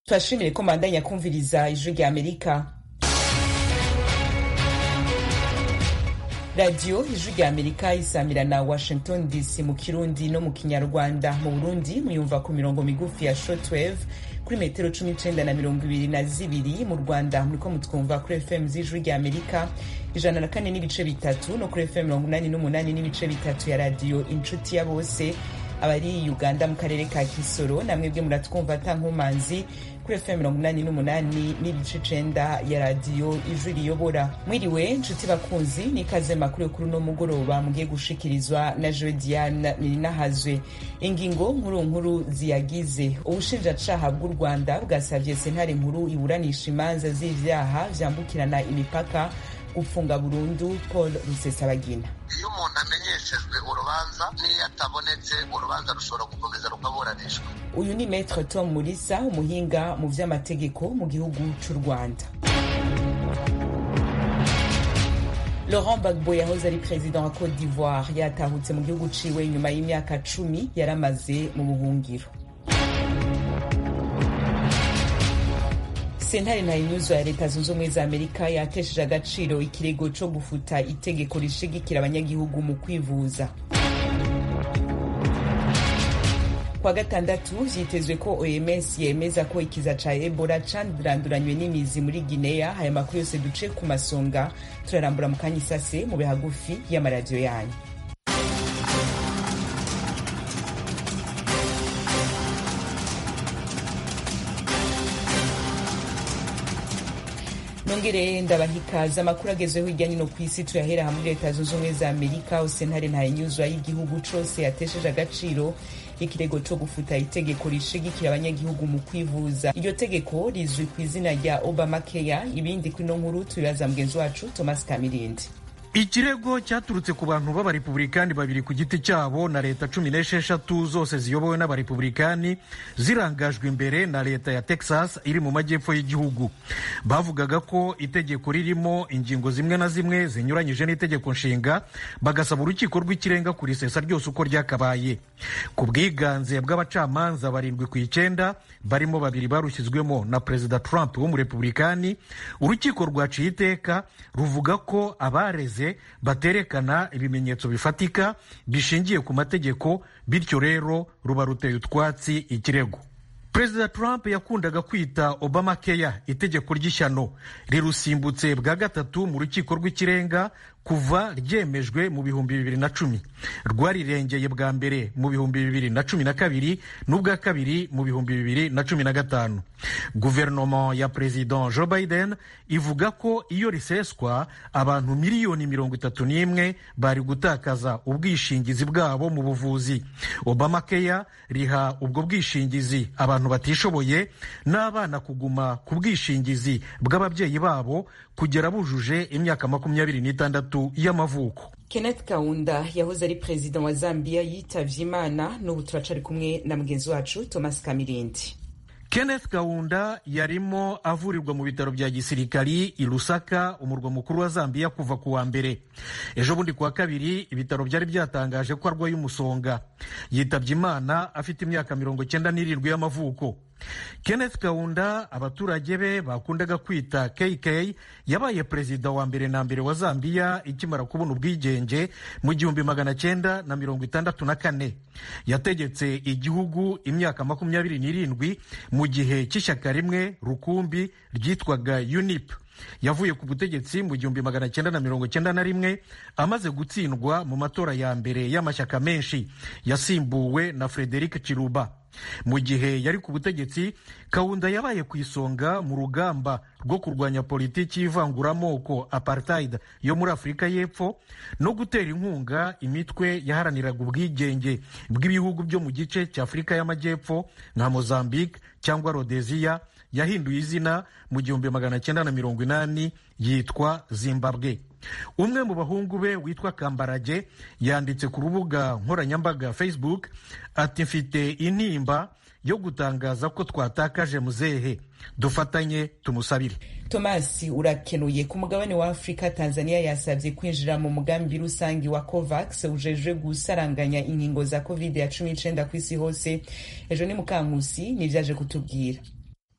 turashimire ko mbandanya kumviriza ijwi rya amerika radiyo ijwi rya amerika isamira na washington dc mu kirundi no mu kinyarwanda mu burundi muyumva ku mirongo migufi ya shortwave kuri metero cumi n'icenda na mirongo ibiri na zibiri mu rwanda muriko mutwumva kuri fm z'ijwi rya amerika ijana na kane n'ibice bitatu no kuri fm mirongo umunani n'umunani n'ibice bitatu ya radiyo inshuti ya bose abari uganda mu karere ka kisoro namwebwe muratwumva ata nkomanzi kuri fm mirongo inani n'umunani n'ibice icenda ya radiyo ijwi riyobora mwiriwe nshuti bakunzi n'ikaze makuru yo kuri uno mugoroba mugiye gushikirizwa na jewe diane nirinahazwe ingingo nkuru nkuru ziyagize ubushinjacaha bw'u rwanda bwasavye sentare nkuru iburanisha imanza z'ivyaha vyambukirana imipaka gufunga burundu paul rusesabagina iyo umuntu amenyeshejwe urubanza n'iyo atabonetse urubanza rushobora gukomeza rukaburanishwa uyu ni maître tom murisa umuhinga mu vy'amategeko mu gihugu c'u rwanda laurent gbagbo yahoze ari perezida wa cote d'ivoire yatahutse mu gihugu ciwe nyuma y'imyaka cumi yaramaze mu buhungiro sentare ntayinyuzwa ya leta zunze ubumwe za amerika yatesheje agaciro ikirego co gufuta itegeko rishigikira abanyagihugu mu kwivuza kwa gatandatu vyitezwe ko oms yemeza ko ikiza ca ebola canduranduranywe n'imizi muri guinea aya makuru yose duce ku masonga turarambura mu kanya isase mu bihagufi y'amaradiyo yanyu nongere ndabahikaza amakuru agezweho hirya nino ku isi tuyahera hamwe leta zunze ubumwe za amerika aho sentare ntayinyuzwa y'igihugu cose yatesheje agaciro ikirego co gufuta itegeko rishigikira abanyagihugu mu kwivuza iryo tegeko rizwi ku izina rya obama keya ibindi kuri ino nkuru tubibaza mugenzi wacu thomas kamirindi ikirego cyaturutse ku bantu b'abarepubulikani babiri ku giti cyabo na leta cumi n'esheshatu zose ziyobowe n'abarepubulikani zirangajwe imbere na leta ya texas iri mu majyepfo y'igihugu bavugaga ko itegeko ririmo ingingo zimwe na zimwe zinyuranyije n'itegeko nshinga bagasaba urukiko rw'ikirenga kurisesa ryose uko ryakabaye ku bwiganze bw'abacamanza barindwi ku icyenda barimo babiri barushyizwemo na perezida trump w'umurepubulikani urukiko rwaciye iteka ruvuga ko abareze baterekana ibimenyetso bifatika bishingiye ku mategeko bityo rero ruba ruteye utwatsi ikirego perezida trump yakundaga kwita obama keya itegeko ry'ishyano rirusimbutse bwa gatatu mu rukiko rw'ikirenga kuva ryemejwe mu bihumbi bibiri na cumi rwarirengeye bwa mbere mu bihumbi bibiri na cumi na kabiri n'ubwa kabiri mu bihumbi bibiri na cumi na gatanu guverinoma ya perezida joe biden ivuga ko iyo riseswa abantu miliyoni mirongo itatu n'imwe bari gutakaza ubwishingizi bwabo mu buvuzi obama keya riha ubwo bwishingizi abantu batishoboye n'abana kuguma ku bwishingizi bw'ababyeyi babo kugera bujuje imyaka makumyabiri n'itandatu y'amavuko kenneth kaunda yahoze ari perezida wa zambia yitavye imana n'ubu turacari kumwe na mugenzi wacu thomas kamirindi kenneth kaunda yarimo avurirwa mu bitaro bya gisirikari i lusaka umurwa mukuru wa zambia kuva ku wa mbere ejo bundi kuwa kabiri ibitaro byari byatangaje ko arwaye umusonga yitabye imana afite imyaka mirongo cyenda n'irindwi y'amavuko kenneth kaunda abaturage be bakundaga kwita kk yabaye perezida wa mbere na mbere wa zambia ikimara kubona ubwigenge mu gihumbi magana cyenda na mirongo itandatu na kane yategetse igihugu imyaka makumyabiri n'irindwi mu gihe cy'ishyaka rimwe rukumbi ryitwaga unip yavuye ku butegetsi mu gihumbi magana cyenda na mirongo cyenda na rimwe amaze gutsindwa mu matora ya mbere y'amashyaka menshi yasimbuwe na frederic chiruba mu gihe yari ku butegetsi kawunda yabaye ku isonga mu rugamba rwo kurwanya politiki y'ivanguramoko apartheid yo muri afurika y'epfo no gutera inkunga imitwe yaharaniraga ubwigenge bw'ibihugu byo mu gice cya afurika y'amajyepfo nka mozambique cyangwa rhodesia yahinduye izina mu gihumbi magana cyenda na mirongo inani yitwa zimbabwe umwe mu bahungu be witwa kambarage yanditse ku rubuga nkoranyambaga facebook ati mfite intimba yo gutangaza ko twatakaje muzehe dufatanye tumusabire tomasi urakenuye ku mugabane wa afurika tanzania yasabye kwinjira mu mugambi rusange wa covax ujejwe gusaranganya inkingo za covid ya cumi n'icenda ku isi hose ejo ni mukankusi nivyaje kutubwira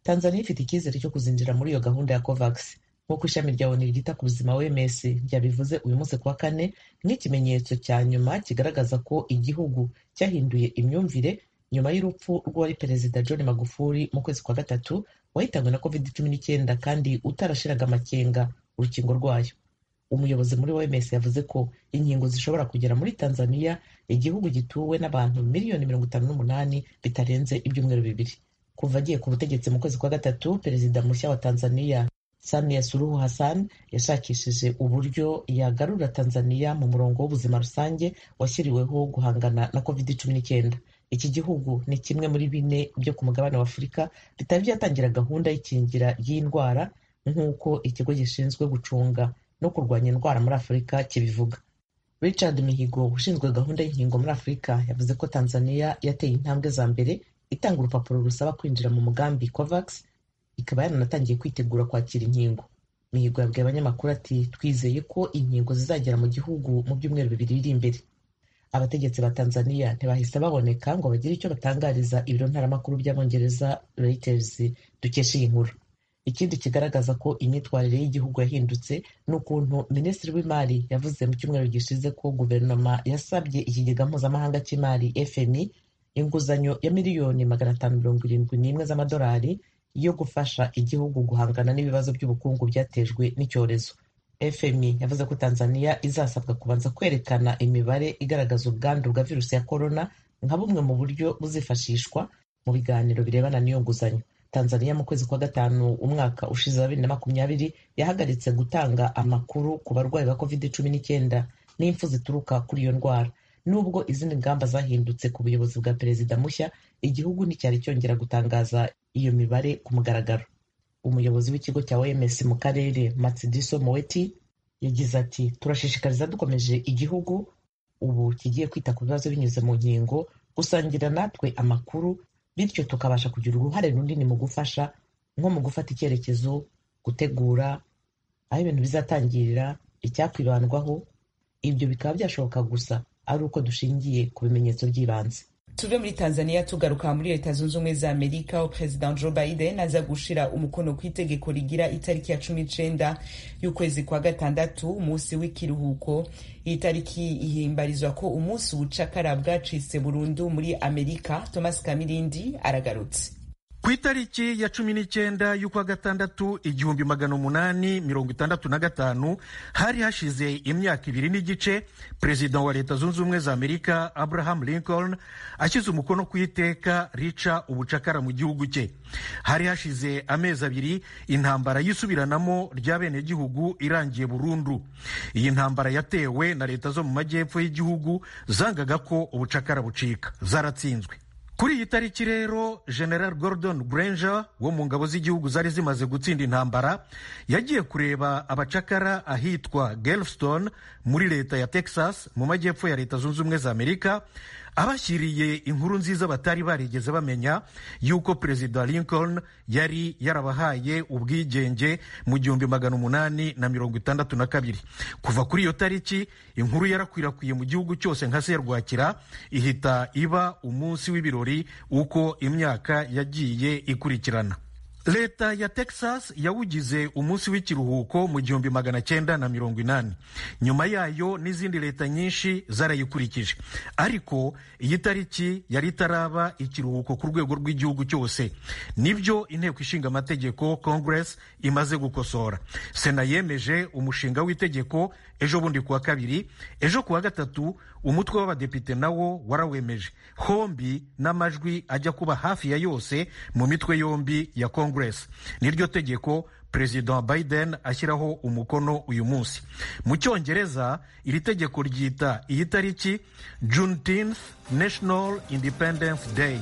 tanzania ifite icyizere cyo kuzinjira muri iyo gahunda ya covax nk'uko ishami rya onu ryita ku buzima wms ryabivuze uyu munsi kuwa kane nk'ikimenyetso cya nyuma kigaragaza ko igihugu cyahinduye imyumvire nyuma y'urupfu rw'uwari perezida john magufuli mu kwezi kwa gatatu wahitanywe na covid cumi n'icyenda kandi utarashiraga amakenga urukingo rwayo umuyobozi muri oms yavuze ko inkingo zishobora kugera muri tanzania igihugu gituwe n'abantu miliyoni mirongo itanu n'umunani bitarenze ibyumweru bibiri kuva agiye ku butegetsi mu kwezi kwa gatatu perezida mushya wa tanzania samia suluhu hassan yashakishije uburyo yagarura tanzania mu murongo w'ubuzima rusange washyiriweho guhangana na covid cumi n'icyenda iki gihugu ni kimwe muri bine byo ku mugabane wa afurika bitari byatangira gahunda y'ikingira ry'iyi ndwara nk'uko ikigo gishinzwe gucunga no kurwanya indwara muri afurika kibivuga richard mihigo ushinzwe gahunda y'inkingo muri afurika yavuze ko tanzania yateye intambwe za mbere itanga urupapuro rusaba kwinjira mu mugambi covax ikaba yaranatangiye kwitegura kwakira inkingo mihigo yabwiye abanyamakuru ati twizeye ko inkingo zizagera mu gihugu mu byumweru bibiri biri imbere abategetsi ba tanzania ntibahise baboneka ngo bagire icyo batangariza ibiro ntaramakuru by'abongereza reuters dukesha iyi nkuru ikindi kigaragaza ko imyitwarire y'igihugu yahindutse ni ukuntu minisitiri w'imari yavuze mu cyumweru gishize ko guverinoma yasabye ikigega mpuzamahanga cy'imari fmi inguzanyo ya miliyoni magana atanu mirongo irindwi n'imwe z'amadolari yo gufasha igihugu guhangana n'ibibazo by'ubukungu byatejwe n'icyorezo fmi yavuze ko tanzania izasabwa kubanza kwerekana imibare igaragaza ubwandu bwa virusi ya korona nka bumwe mu buryo buzifashishwa mu biganiro birebana n'iyo nguzanyo tanzania mu kwezi kwa gatanu umwaka ushize wa bibiri na makumyabiri yahagaritse gutanga amakuru ku barwayi ba covid cumi n'icyenda n'impfu zituruka kuri iyo ndwara nubwo izindi ngamba zahindutse ku buyobozi bwa perezida mushya igihugu nticyari cyongera gutangaza iyo mibare ku mugaragaro umuyobozi w'ikigo cya oms mu karere matsidiso moweti yagize ati turashishikariza dukomeje igihugu ubu kigiye kwita ku bibazo binyuze mu nkingo gusangira natwe amakuru bityo tukabasha kugira uruhare runini mu gufasha nko mu gufata icyerekezo gutegura aho ibintu bizatangirira icyakwibandwaho ibyo bikaba byashoboka gusa ari uko dushingiye ku bimenyetso by'ibanze tuve muri tanzania tugaruka muri leta zunze ubumwe za amerika aho perezida joe biden aza gushira umukono ku itegeko rigira itariki ya cumi n'icenda y'ukwezi kwa gatandatu umunsi w'ikiruhuko iyi tariki ihimbarizwa ko umunsi ubucakara bwacitse burundu muri amerika thomas kamirindi aragarutse ku itariki ya cumi n'icyenda y'ukwa gatandatu igihumbi magana umunani mirongo itandatu na gatanu hari hashize imyaka ibiri n'igice perezida wa leta zunze ubumwe za amerika abraham lincoln ashyize umukono ku iteka rica ubucakara mu gihugu cye hari hashize amezi abiri intambara y'isubiranamo ry'abenegihugu irangiye burundu iyi ntambara yatewe na leta zo mu majyepfo y'igihugu zangaga ko ubucakara bucika zaratsinzwe kuri iyi tariki rero general gordon granger wo mu ngabo z'igihugu zari zimaze gutsinda intambara yagiye kureba abacakara ahitwa gelstone muri leta ya texas mu majyepfo ya leta zunze ubumwe za amerika abashyiriye inkuru nziza batari barigeze bamenya y'uko perezida lincoln yari yarabahaye ubwigenge mu gihumbi magana umunani na mirongo itandatu na kabiri kuva kuri iyo tariki inkuru yarakwirakwiye mu gihugu cyose nka serwakira ihita iba umunsi w'ibirori uko imyaka yagiye ikurikirana leta ya texas yawugize umunsi w'ikiruhuko mu gihumbi magana cyenda na mirongo inani nyuma yayo n'izindi leta nyinshi zarayikurikije ariko iyi tariki yari itaraba ikiruhuko ku rwego rw'igihugu cyose nibyo inteko ishinga amategeko congress imaze gukosora sena yemeje umushinga w'itegeko ejo bundi kuwa kabiri ejo kuwa gatatu umutwe w'abadepite nawo warawemeje hombi n'amajwi ajya kuba hafi ya yose mu mitwe yombi ya congress niryo tegeko perezida biden ashyiraho umukono uyu munsi mu cyongereza iri tegeko ryita iyi tariki juneteenth national independence day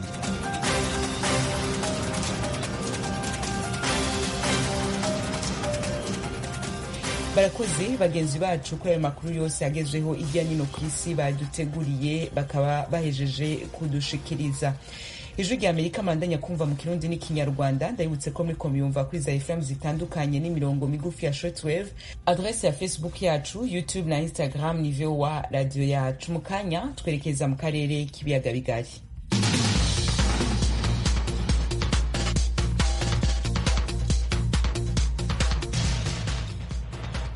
barakoze bagenzi bacu kuri ayo makuru yose agezweho hirya no hino ku isi baduteguriye bakaba bahejeje kudushikiriza ijwi rya amerika mandanya kumva mu kirundi n'ikinyarwanda ndabibutse ko muri komiyumva kuri za fm zitandukanye n'imirongo migufi ya shortwave adrese ya facebook yacu youtube na instagram ni voa radiyo yacu mu kanya twerekeza mu karere k'ibiyaga bigari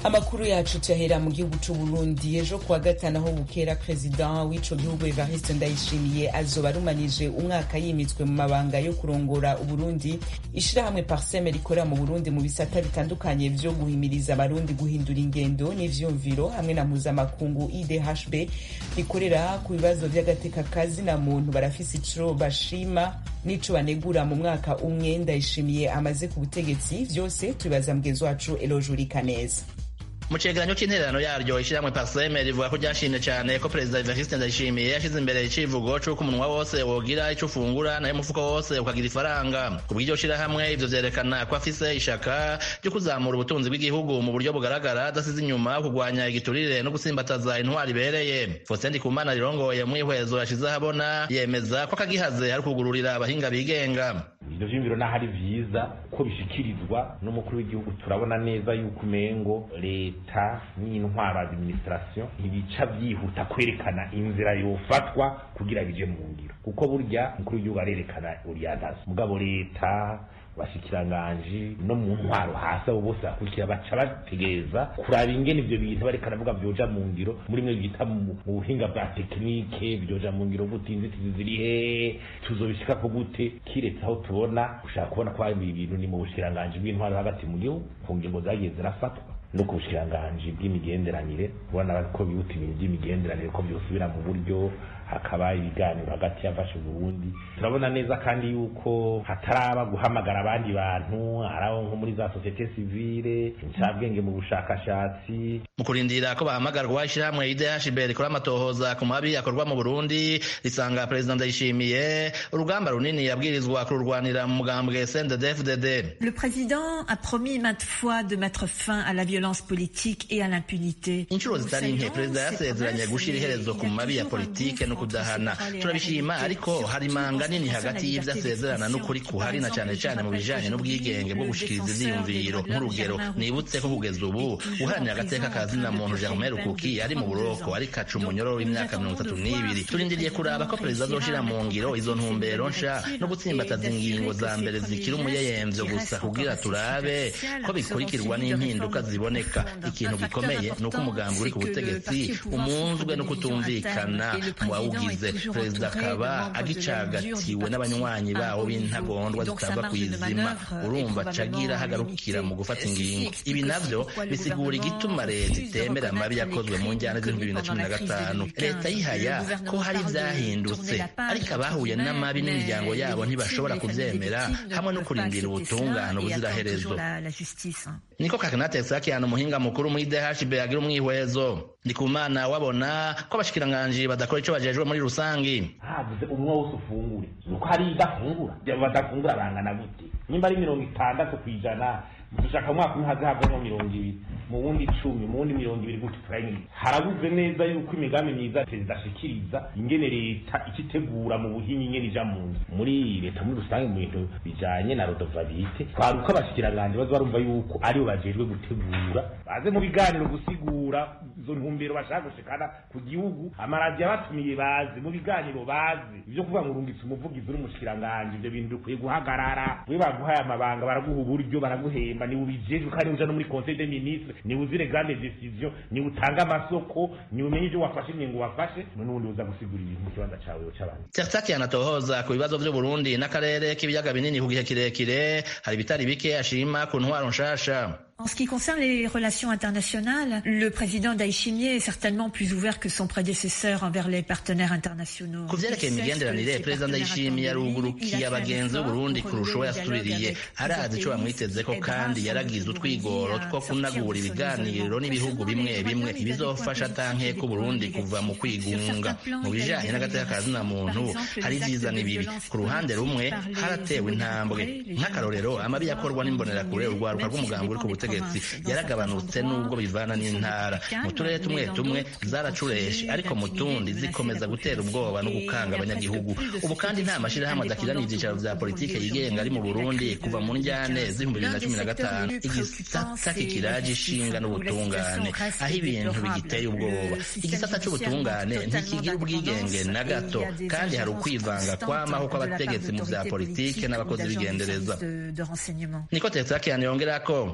amakuru yacu tuyahera mu gihugu c'u Burundi ejo kuwa gatanu aho bukera perezida w'ico gihugu Evariste Ndayishimiye azoba arumanije umwaka yimitswe mu mabanga yo kurongora Uburundi ishirahamwe Parseme rikorera mu Burundi mu bisata bitandukanye vyo guhimiriza abarundi guhindura ingendo n'ivyumviro hamwe na mpuzamakungu IDHB rikorera ku bibazo vy'agateka kazi na muntu barafise ico bashima n'ico banegura mu mwaka umwe Ndayishimiye amaze ku butegetsi vyose tubibaza mugenzi wacu Elojuri Kaneza mu cegeranyo c'intererano yaryo ishiramwe parseme rivuga ko ryashimye cane ko perezida evariste ndayishimiye yashize imbere icivugo c'uko umunwa wose wogira ico ufungura nayo umufuko wose ukagira ifaranga ku bw'iryo shirahamwe ivyo vyerekana ko afise ishaka ryo kuzamura ubutunzi bw'igihugu mu buryo bugaragara adasize inyuma kugwanya igiturire no gusimbataza intwari ibereye faustin ndikumana rirongoye mwihwezo yashize ahabona yemeza ko akagihaze ari ukugururira abahinga bigenga ivyo vyiyumviro naho ari vyiza ko bishikirizwa n'umukuru w'igihugu turabona neza yuko umengo leta n'intwaro administration ntibica vyihuta kwerekana inzira yofatwa kugira bije mu ngiro kuko burya umukuru w'igihugu arerekana uriyantazi mugabo leta bashikiranganji no mu ntwaro hasi abo bose bakurikira baca bategereza kuraba ingene ivyo bintu bariko aravuga vyoja mu ngiro muri mwe bita mu buhinga bwa tekinike vyoja mu ngiro gute inzitizi ziri hehe tuzobishikako gute kiretse aho tubona ushaka kubona ko hari ibintu ni mu bushikiranganji bw'intwaro hagati mu gihugu ku ngingo zagiye zirafatwa no ku bushikiranganji bw'imigenderanire ubona ko bihuta ibintu by'imigenderanire ko byosubira mu buryo hakaba ibiganiro hagati y'afashe Burundi turabona neza kandi yuko hataraba guhamagara abandi bantu araho nko muri za societe civile incabwenge mu bushakashatsi mu kurindira ko bahamagarwa ishyirahamwe IDHB rikora amatohoza ku mabi akorwa mu Burundi risanga perezida Ndayishimiye urugamba runini yabwirizwa kururwanira mu mugambwe CNDD-FDD Le président a promis maintes fois de mettre fin à la violence politique et à l'impunité inshuro zitari nke perezida yasezeranye gushira iherezo ku mabi ya politike no kudahana turabishima ariko hari manga nini hagati y'ivyo asezerana n'ukuri kuhari na cane cane mu bijanye n'ubwigenge bwo gushikiriza ivyiyumviro nk'urugero nibutse ko kugeza ubu uharanira agateka ka zina muntu Germain Rukuki ari mu buroko ariko aca umunyororo w'imyaka mirongo itatu n'ibiri turindiriye kuraba ko perezida azoshira mu ngiro izo ntumbero nsha no gutsimbataza ingingo za mbere zikiri umuyeyemvyo gusa kugira turabe ko bikurikirwa n'impinduka ziboneka ikintu gikomeye ni uko umugambi uri ku butegetsi umunzwe no kutumvikana mu bawugize perezida akaba agicagatiwe n'abanywanyi bawo b'intagondwa zitava ku izima urumva cagira hagarukira mu gufata ingingo ibi navyo bisigura igituma leta itemera amabi yakozwe mu njyana z'ibihumbi bibiri na cumi na gatanu leta yihaya ko hari ivyahindutse ariko abahuye n'amabi n'imiryango yabo ntibashobora kuvyemera hamwe no kurindira ubutungane ubuziraherezo niko kakanate sakiana umuhinga mukuru muri DHB agira umwihwezo ndikumana wabona ko abashikiranganji badakora ico bajejwe muri rusangi havuze umwe wose ufungure nuko hari idafungura badafungura bangana gute nimba ari mirongo itandatu kw'ijana dushaka umwaka umwe haze havamo mirongo ibiri mu wundi icumi mu wundi mirongo ibiri gutyo turayimwe harabuze neza yuko imigambi myiza perezida ashikiriza ingene leta ikitegura mu buhinyi ingene ija mu nzu muri leta muri rusange mu bintu bijanye na rodovalite twari uko abashikiranganji baza barumva yuko aribo bajejwe gutegura baze mu biganiro gusigura izo ntumbero bashaka gushikana ku gihugu amaradiyo abatumiye baze mu biganiro baze ivyo kuvuga ngo urungitse umuvugizi uri umushikiranganji ivyo bintu bikwiye guhagarara we baguhaye amabanga baraguha uburyo baraguhemba niwe ubijejwe kandi uja no muri conseil des ministres niwe uzire grande decision niwe utanga amasoko niwe umenye ivyo wafashe ingingo wafashe n'ubundi uza gusigura ibintu mu kibanza cawe c'abantu Tertaki anatohoza ku bibazo vy'u Burundi n'akarere k'ibiyaga binini ku gihe kirekire hari bitari bike ashima ku ntwaro nshasha En ce qui concerne les relations internationales, le président Ndayishimiye est certainement plus ouvert que son prédécesseur envers les partenaires internationaux. ku vyerekeye imigenderanire perezida ndayishimiye yarugurukiye abagenzi b'uburundi kurusha uwo yasubiriye arazi ico bamwitezeko kandi yaragize utwigoro two kunagura ibiganiro n'ibihugu bimwe bimwe ibizofasha tanke ko uburundi kuva mu kwigunga mu bijanye n'agateka ka zina muntu hari ivyiza n'ibibi ku ruhande rumwe haratewe intambwe nk'akarorero amabi yakorwa n'imbonerakure urwaruka rw'umugambi uri ku butegetsi yaragabanutse n'ubwo bivana n'intara mu turere tumwe tumwe zaracureshe ariko mu tundi zikomeza gutera ubwoba no gukanga abanyagihugu ubu kandi nta mashirahamwe adakirana ivyicaro vya politike yigenga ari mu burundi kuva mu njyane z'ibihumbi bibiri na cumi na gatanu igisata kikiraje ishinga n'ubutungane aho ibintu bigiteye ubwoba igisata c'ubutungane ntikigira ubwigenge na gato kandi hari ukwivanga kwamaho kw'abategetsi mu vya politike n'abakozi b'igendereza niko tetsakian yongerako kuri uyu wa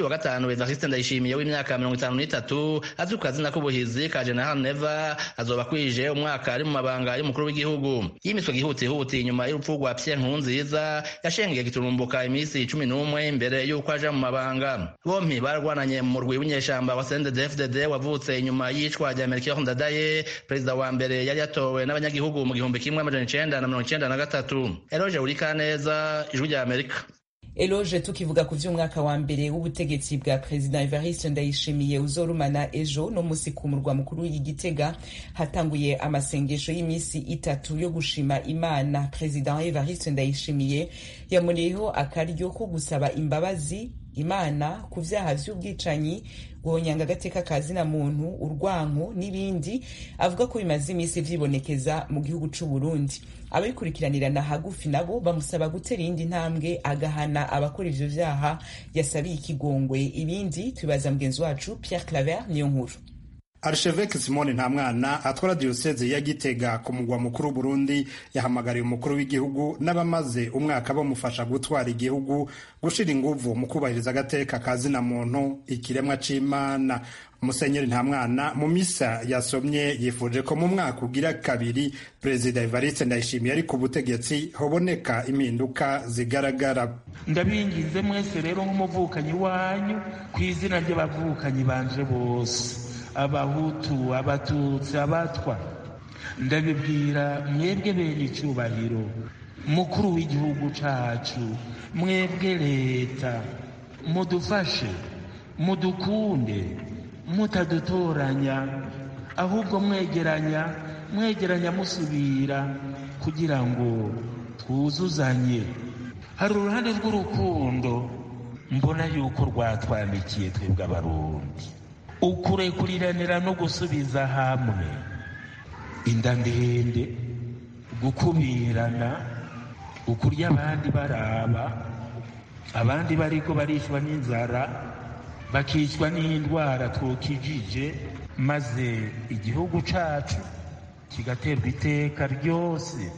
wa gatanu evariste ndayishimiye w'imyaka mirongo itanu n'itatu azwi ku kazina k'ubuhizi ka general neva azoba akwije umwaka ari mu mabanga y'umukuru w'igihugu yimiswe gihutihuti inyuma y'urupfu rwa pierre nkurunziza yashengeye giturumbuka iminsi cumi n'umwe imbere y'uko aja mu mabanga bompi barwananye mu murwi w'inyeshamba wa cndd wavutse inyuma y'icwa rya melchior ndadaye perezida wa mbere yari yatowe n'abanyagihugu mu gihumbi kimwe amajana icenda na mirongo icenda na gatatu eroge urikaneza ijwi rya amerika eloge tukivuga ku vy'umwaka wa mbere w'ubutegetsi bwa perezida evariste ndayishimiye uzorumana ejo no musi ku murwa mukuru w'igitega hatanguye amasengesho y'imisi itatu yo gushima imana perezida evariste ndayishimiye yamuneyeho akaryo ko gusaba imbabazi imana ku vyaha vy'ubwicanyi guhonyanga agateka ka zina muntu urwanko n'ibindi avuga ko bimaze imisi vyibonekeza mu gihugu c'u Burundi ababikurikiranirana hagufi nabo bamusaba gutera iyindi ntambwe agahana abakora ivyo vyaha yasabiye ikigongwe ibindi tubibaza mugenzi wacu Pierre Claver niyo nkuru archevêque simone ntamwana atwara diyoseze ya gitega ku mugwa mukuru burundi yahamagariye umukuru w'igihugu n'abamaze umwaka bamufasha gutwara igihugu gushira inguvu mu kubahiriza agateka ka zina muntu ikiremwa c'imana musenyeri ntamwana mu misa yasomye yifuje ko mu mwaka ugira kabiri perezida evariste ndayishimiye ari ku butegetsi hoboneka impinduka zigaragara ndabingize mwese rero nk'umuvukanyi wanyu ku izina ry'abavukanyi banje bose abahutu abatutsi abatwa ndabibwira mwebwe bene icyubahiro mukuru w'igihugu cacu mwebwe leta mudufashe mudukunde mutadutoranya ahubwo mwegeranya mwegeranya musubira kugira ngo twuzuzanye hari uruhande rw'urukundo mbona yuko rwatwandikiye twebwe abarundi ukurekuriranira no gusubiza hamwe inda ndende gukubirana ukurya abandi baraba abandi bariko barishwa n'inzara bakicwa n'indwara twokijije maze igihugu cacu kigaterwa iteka ryose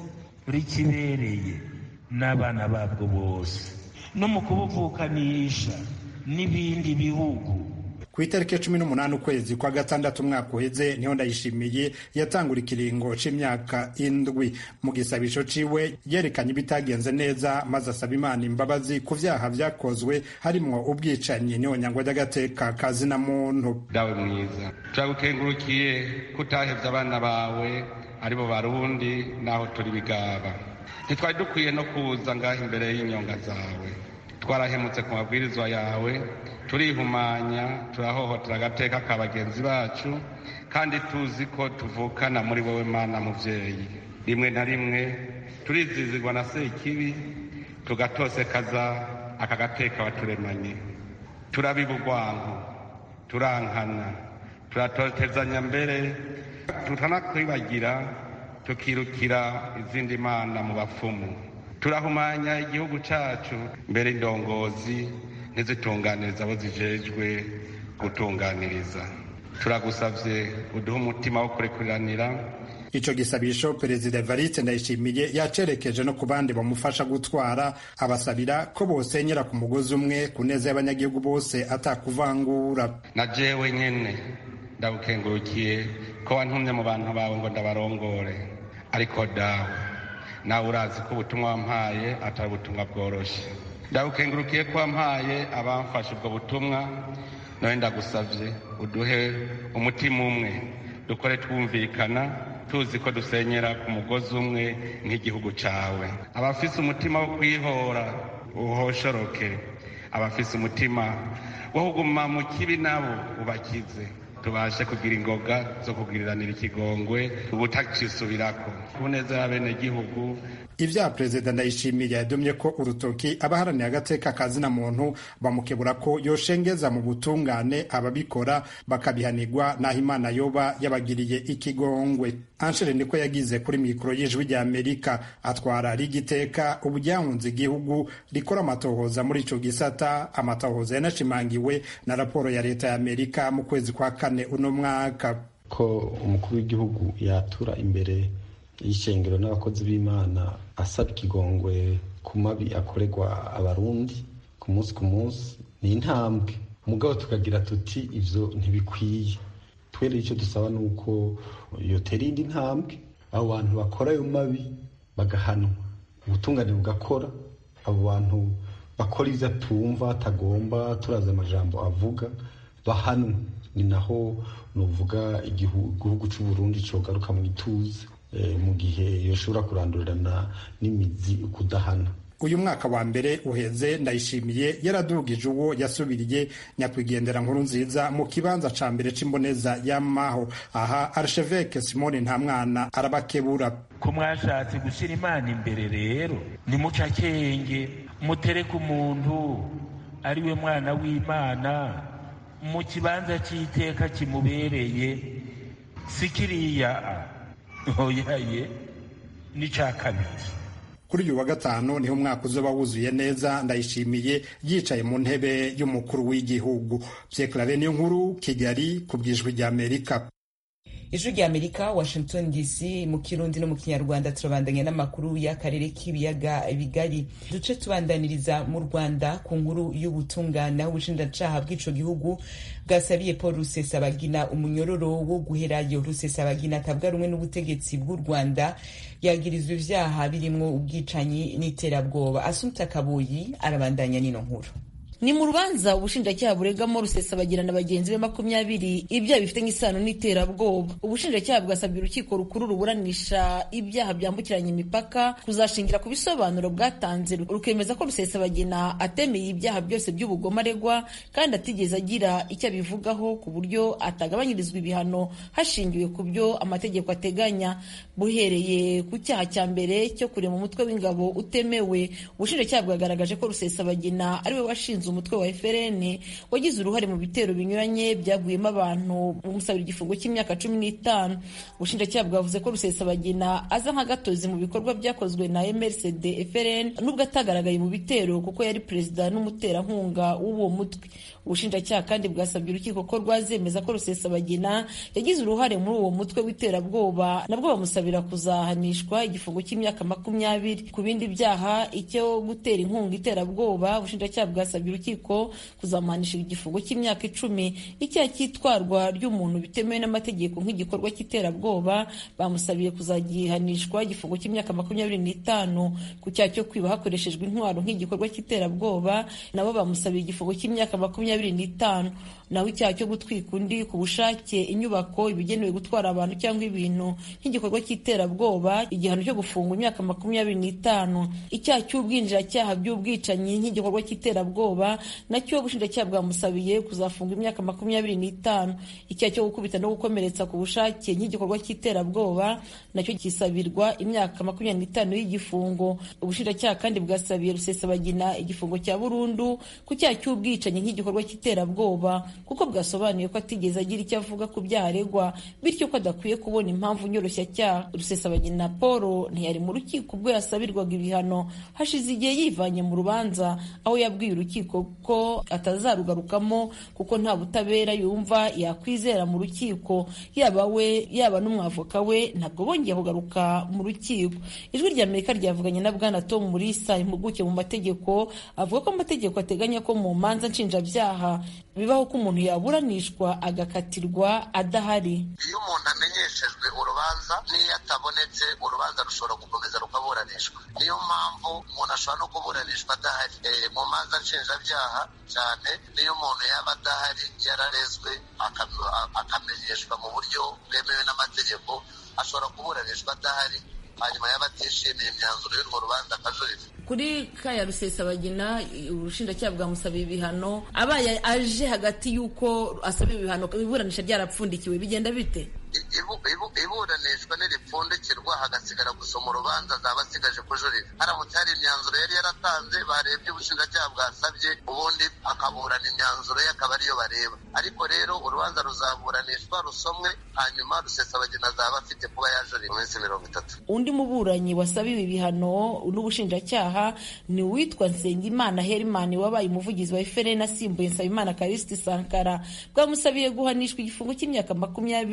rikibereye n'abana babwo bose no mu kubuvukanisha n'ibindi bihugu ku itariki cumi n'umunani ukwezi kwa gatandatu umwaka uheze niho ndayishimiye yatangura ikiringo c'imyaka indwi mu gisabisho ciwe yerekanye ibitagenze neza maze asaba imana imbabazi ku vyaha vyakozwe harimwo ubwicanyi n'ihonyangwa ry'agateka ka zina muntu dawe mwiza turagukengurukiye ko utahevye abana bawe aribo barundi naho turi bigaba ntitwari dukwiye no kuza ngaho imbere y'inyonga zawe twarahemutse ku mabwirizwa yawe turihumanya turahohotera agateka ka bagenzi bacu kandi tuzi ko tuvukana muri wowe mana muvyeyi rimwe na rimwe turizizirwa na sekibi tugatosekaza aka gateka baturemanye turabiba urwanko turankana turatotezanya mbere tutanakwibagira tukirukira izindi mana mu bapfumu turahumanya igihugu cacu mbere indongozi ntizitunganiriza abo zijejwe gutunganiriza turagusavye uduhe umutima wo kurekuriranira ico gisabisho perezida evariste ndayishimiye yacerekeje no ku bandi bamufasha gutwara abasabira ko bosenyera ku mugozi umwe ku neza y'abanyagihugu bose atakuvangura na jewe nyene ndagukengurukiye ko wantumye mu bantu bawe ngo ndabarongore ariko dawe nawe urazi ko ubutumwa wampaye atari ubutumwa bworoshe ndagukengurukiye ko wampaye abamfashe ubwo butumwa nawe ndagusavye uduhe umutima umwe dukore twumvikana tuzi ko dusenyera ku mugozi umwe nk'igihugu cawe abafise umutima wo kwihora uhoshoroke abafise umutima wo kuguma mu kibi nabo ubakize tubashe kugira ingoga zo kugiriranira ikigongwe ubutacisubirako ku neza y'abenegihugu ivya perezida ndayishimiye yadomye ko urutoki abaharaniye agateka ka zina muntu bamukebura ko yoshengeza mu butungane ababikora bakabihanirwa n'aho imana yoba yabagiriye ikigongwe anshere niko yagize kuri mikoro y'ijwi rya amerika atwara rigiteka ubu ryahunze igihugu rikora amatohoza muri ico gisata amatohoza yanashimangiwe na raporo ya leta ya amerika mu kwezi kwa kane uno mwaka ko umukuru w'igihugu yatura imbere y'ishengero n'abakozi b'imana asaba ikigongwe ku mabi akorerwa abarundi ku munsi ku munsi ni intambwe mugabo tukagira tuti ivyo ntibikwiye twere icyo dusaba ni uko yotera indi ntambwe abo bantu bakora ayo mabi bagahanwa ubutungane bugakora abo bantu bakora ivyo atumva atagomba turazi amajambo avuga bahanwe ni naho nuvuga igihugu c'uburundi cogaruka mu ituze mu gihe yoshobora kurandurirana n'imizi kudahana uyu mwaka wa mbere uheze ndayishimiye yaradugije uwo yasubiriye nyakwigendera nkuru nziza mu kibanza ca mbere c'imboneza y'amaho aha archevêque simone ntamwana arabakebura ko mwashatse gushyira imana imbere rero nimuca akenge mutereke umuntu ari we mwana w'imana mu kibanza cy'iteka kimubereye si kiriya oyaye n'icya kabiri kuri uyu wa gatanu niho umwaka uzoba wuzuye neza ndayishimiye yicaye mu ntebe y'umukuru w'igihugu pyeklave niyo nkuru kigali ku bwijwi rya amerika ijwi rya amerika washington dc mu kirundi no mu kinyarwanda turabandanya n'amakuru y'akarere k'ibiyaga bigari duce tubandaniriza mu rwanda ku nkuru y'ubutungane aho ubushinjacaha bw'ico gihugu bwasabiye paul rusesabagina umunyororo wo guherayo rusesabagina atabwa rumwe n'ubutegetsi bw'u rwanda yagirizwa ivyaha birimwo ubwicanyi n'iterabwoba asumta kaboyi arabandanya n'ino nkuru ni mu rubanza ubushinjacyaha buregamo rusesabagina na bagenzi be makumyabiri ibyaha bifitanye isano n'iterabwoba ubushinjacyaha bwasabye urukiko rukuru ruburanisha ibyaha byambukiranya imipaka kuzashingira ku bisobanuro bwatanze rukemeza ko rusesabagina atemeye ibyaha byose by'ubugome aregwa kandi atigeze agira icyo abivugaho ku buryo atagabanyirizwa ibihano hashingiwe ku byo amategeko ateganya buhereye ku cyaha cya mbere cyo kurema umutwe w'ingabo utemewe ubushinjacyaha bwagaragaje ko rusesabagina ariwe washinze umutwe wa FRN wagize uruhare mu bitero binyuranye byaguyemo abantu umusabira igifungo cy'imyaka cumi n'itanu ubushinjacyaha bwavuze ko rusesabagina aza nk'agatozi mu bikorwa byakozwe na MRCD FRN nubwo atagaragaye mu bitero kuko yari perezida n'umuterankunga w'uwo mutwe ubushinjacyaha kandi bwasabye urukiko ko rwazemeza ko rusesabagina yagize uruhare muri uwo mutwe w'iterabwoba nabwo bamusabira kuzahanishwa igifungo cy'imyaka makumyabiri ku bindi byaha icyo gutera inkunga iterabwoba ubushinjacyaha bwasabye urukiko kuzamuhanisha igifungo cy'imyaka icumi icyaha cy'itwarwa ry'umuntu bitemewe n'amategeko nk'igikorwa cy'iterabwoba bamusabiye kuzagihanishwa igifungo cy'imyaka makumyabiri n'itanu ku cyaha cyo kwiba hakoreshejwe intwaro nk'igikorwa cy'iterabwoba nabo bamusabiye igifungo cy'imyaka makumyabiri n'itanu naho icyaha cyo gutwika undi ku bushake inyubako ibigenewe gutwara abantu cyangwa ibintu nk'igikorwa cy'iterabwoba igihano cyo gufungwa imyaka makumyabiri n'itanu icyaha cy'ubwinjiracyaha by'ubwicanyi nk'igikorwa cy'iterabwoba nacyo ubushinjacyaha bwamusabiye kuzafunga imyaka makumyabiri n'itanu icyaha cyo gukubita no gukomeretsa ku bushake nk'igikorwa cy'iterabwoba nacyo kisabirwa imyaka makumyabiri n'itanu y'igifungo ubushinjacyaha kandi bwasabiye rusesabagina igifungo cya burundu ku cyaha cy'ubwicanyi nk'igikorwa cy'iterabwoba kuko bwasobanuye ko atigeze agira icyo avuga ku byaha aregwa bityo ko adakwiye kubona impamvu nyoroshyacyaha rusesabagina paul ntiyari mu rukiko ubwo yasabirwaga ibihano hashize igihe yivanye mu rubanza aho yabwiye urukiko ko atazarugarukamo kuko nta butabera yumva yakwizera mu rukiko yaba we yaba n'umwavoka we ntabwo bongeye kugaruka mu rukiko ijwi rya amerika ryavuganye na bwana tom murisa impuguke mu mategeko avuga ko amategeko ateganya ko mu manza nshinjabyaha bibaho ko umuntu yaburanishwa agakatirwa adahari iyo umuntu amenyeshejwe urubanza n'iyo atabonetse urubanza rushobora gukomeza rukaburanishwa niyo mpamvu umuntu ashobora no kuburanishwa adahari mu manza nshinjabyaha cyane niyo umuntu yaba adahari yararezwe akamenyeshwa mu buryo bwemewe n'amategeko ashobora kuburanishwa adahari hanyuma yaba atishimiye imyanzuro y'urwo rubanza akajurira kuri kaya rusesabagina ubushinjacyaha bwamusabiye ibihano abaye aje hagati y'uko asaba ibihano iburanisha ryarapfundikiwe bigenda bite iburanishwa niripfundikirwa hagasigara gusoma urubanza zaba asigaje kujurira haramutse hari imyanzuro yari yaratanze barebye ubushinjacyaha bwasabye ubundi akaburana imyanzuro ye akaba ariyo bareba ariko rero urubanza ruzaburanishwa rusomwe hanyuma rusesabagina azaba afite kuba yajurira mu minsi mirongo itatu undi muburanyi wasabiwe ibihano n'ubushinjacyaha ni uwitwa nsengimana herimani wabaye umuvugizi wa efereni asimbuye nsabimana karisiti sankara bwamusabiye guhanishwa igifungo cy'imyaka makumyabiri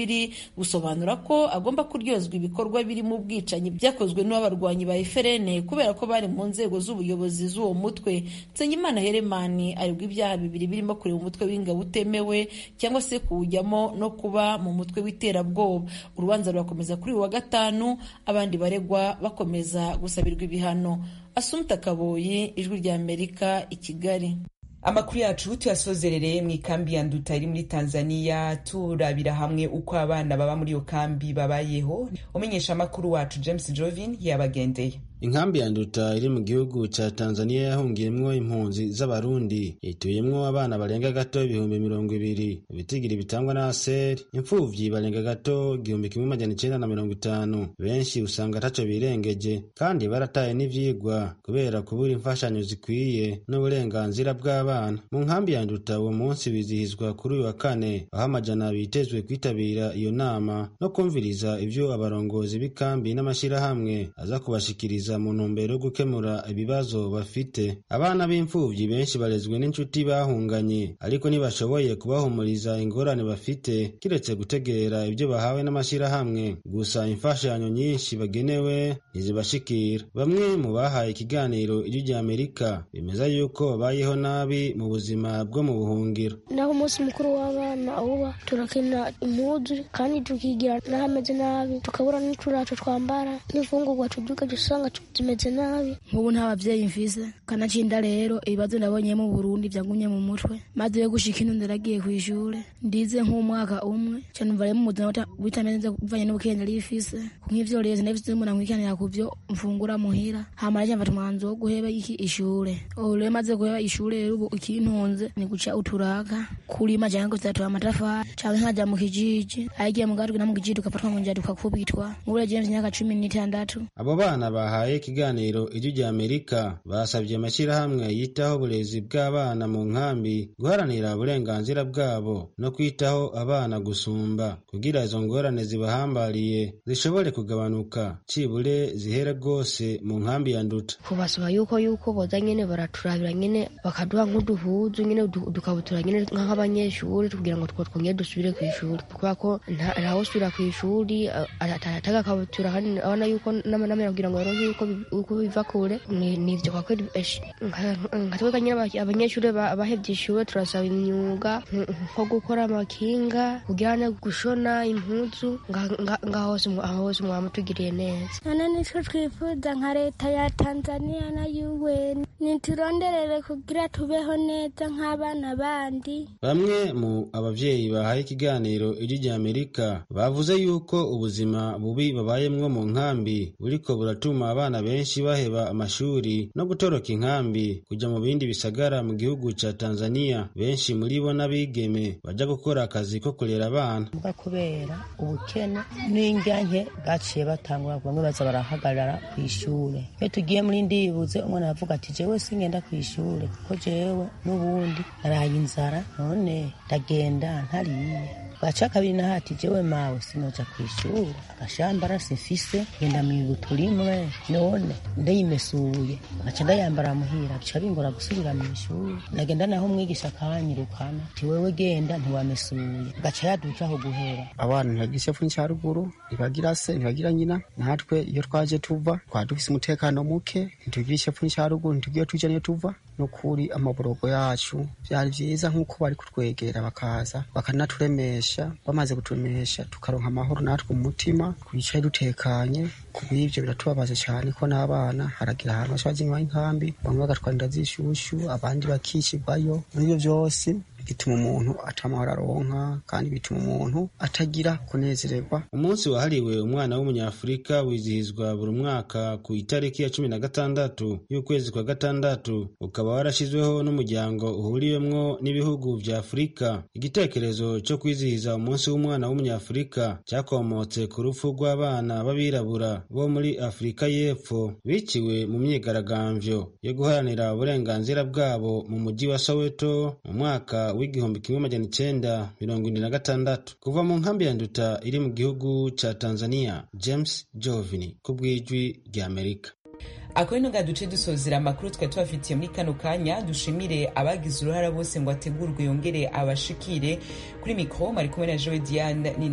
busobanura ko agomba kuryozwa ibikorwa birimo ubwicanyi byakozwe n'abarwanyi ba FRN kubera ko bari mu nzego z'ubuyobozi z'uwo mutwe Nsengimana Heremani aregwa ibyaha bibiri birimo kureba umutwe w'ingabo utemewe cyangwa se kuwujyamo no kuba mu mutwe w'iterabwoba urubanza rurakomeza kuri uyu wa gatanu abandi baregwa bakomeza gusabirwa ibihano Asumta Kaboyi ijwi rya Amerika i Kigali amakuru yacu tuyasozerereye mu ikambi ya nduta iri muri tanzania turabira hamwe uko abana baba muri iyo kambi babayeho umenyesha amakuru wacu james jovin yabagendeye inkambi ya nduta iri mu gihugu ca tanzania yahungiyemwo impunzi z'abarundi ituyemwo abana barenga gato ibihumbi mirongo ibiri ibitigiri bitangwa na aseri imfuvyi barenga gato igihumbi kimwe majana icenda na mirongo itanu benshi usanga ataco birengeje kandi barataye n'ivyigwa kubera kubura imfashanyo zikwiye n'uburenganzira bw'abana mu nkambi ya nduta uwo munsi bizihizwa kuri uyu wa kane aho amajana bitezwe kwitabira iyo nama no kumviriza ivyo abarongozi b'ikambi n'amashirahamwe aza kubashikiriza mu ntumbero yo gukemura ibibazo bafite abana b'imfuvyi benshi barezwe n'inshuti bahunganye ariko ntibashoboye kubahumuriza ingorane bafite kiretse gutegera ibyo bahawe n'amashirahamwe gusa imfashanyo nyinshi bagenewe ntizibashikira bamwe mu bahaye ikiganiro ijwi rya amerika bemeza yuko babayeho nabi mu buzima bwo mu buhungiro naho umunsi mukuru w'abana uba turakina impuzu kandi tukigira n'ahameze nabi tukabura n'uturato twambara n'imfungurwa tuduka dusanga zimeze nabi nk'ubu nta babyeyi mfise kanacinda rero ibibazo nabonye mu burundi byagumye mu mutwe maze yo gushika ino ndaragiye ku ishure ndize nk'umwaka umwe cyane mva mu buzima bitameze bivanye n'ubukenge nari ifise nk'ivyo rero sinabifise umuntu ankwikanira ku vyo mfungura muhira hama rero mfata umwanzuro wo guheba iki ishure ubu rero maze guheba ishure rero ubu ikintunze ni guca uturaka kurima canke kuzatura amatafari canke nkaja mu kijiji ayigiye mu gatwe no mu kijiji tugafatwa mu njya tukakubitwa nk'ubu rero jewe imyaka cumi n'itandatu abo bana bahaye ikiganiro ijwi rya amerika basabye amashyirahamwe yitaho uburezi bw'abana mu nkambi guharanira uburenganzira bwabo no kwitaho abana gusumba kugira izo ngorane zibahambariye zishobore kugabanuka cibure zihere rwose mu nkambi ya nduta kubasaba yuko yuko boza nyene baraturabira nyene bakaduha nk'uduhuzu nyene dukabutura nyene nk'abanyeshuri kugira ngo two twongere dusubire ku ishuri kubera ko ntawe usubira ku ishuri atataga akabutura kandi abona yuko n'amera kugira ngo baronke uko biva kure nivyo kwa kweli nka twebwe nyene abanyeshuri bahevye ishure turasaba imyuga nko gukora amakinga kugira ne gushona impuzu ngaho hose mwamutugiriye neza none nico twifuza nka leta ya tanzania na un nituronderere kugira tubeho neza nk'abana bandi bamwe mu abavyeyi bahaye ikiganiro ijwi rya amerika bavuze yuko ubuzima bubi babayemwo mu nkambi buriko buratuma abana benshi baheba amashuri no gutoroka inkambi kuja mu bindi bisagara mu gihugu ca tanzania benshi muri bo n'abigeme baja gukora akazi ko kurera abana mbwa kubera ubukene n'indyanke baciye batangura bamwe baza barahagarara ku ishure iyo tugiye muri ndibuze umwana aravuga ati jewe singenda ku ishure kuko jewe n'ubundi naraye inzara none ndagenda ntariye gaca kabiri na hati jewe mawe sinoja kwishuri agashambara simfise ngenda mwibuto rimwe none ndayimesuye gaca ndayambara muhira bica bingora gusubira mw'ishuri nagenda naho umwigisha akanyirukana ti wewe genda ntiwamesuye gaca yaduca aho guhera abana ntibagira isefu n'icaruguru ntibagira se ntibagira nyina natwe iyo twaje tuva twaba dufise umutekano muke ntitugira isefu n'icaruguru ntitugira tuja niyo tuva nukuri amaborogo yacu vyari vyiza nk'uko bari kutwegera bakaza bakanaturemesha bamaze kuturemesha tukaronka amahoro natwe mu mutima twicaye dutekanye kubw'ivyo biratubabaza cane ko n'abana haragira ahantu bashaje inyuma y'inkambi bamwe bagatwara inda z'ishushu abandi bakishirwayo muri ivyo vyose bituma umuntu atamahoro aronka kandi bituma umuntu atagira kunezererwa umunsi wahariwe umwana w'umunyafurika wizihizwa buri mwaka ku itariki ya cumi na gatandatu y'ukwezi kwa gatandatu ukaba warashyizweho n'umuryango uhuriwemwo n'ibihugu vya afurika igitekerezo cyo kwizihiza umunsi w'umwana w'umunyafurika cyakomotse ku rupfu rw'abana b'abirabura bo muri afurika y'epfo biciwe mu myigaragambyo yo guharanira uburenganzira bwabo mu mujyi wa soweto mu mwaka w'igihumbi kimwe majana icenda mirongo ine na gatandatu kuva mu nkambi ya nduta iri mu gihugu ca tanzania james jovini ku bw'ijwi rya amerika akaba ino duce dusozera amakuru twari tubafitiye muri kano kanya dushimire abagize uruhara bose ngo ategurwe yongere abashikire kuri mikoro mari kumwe na joe diane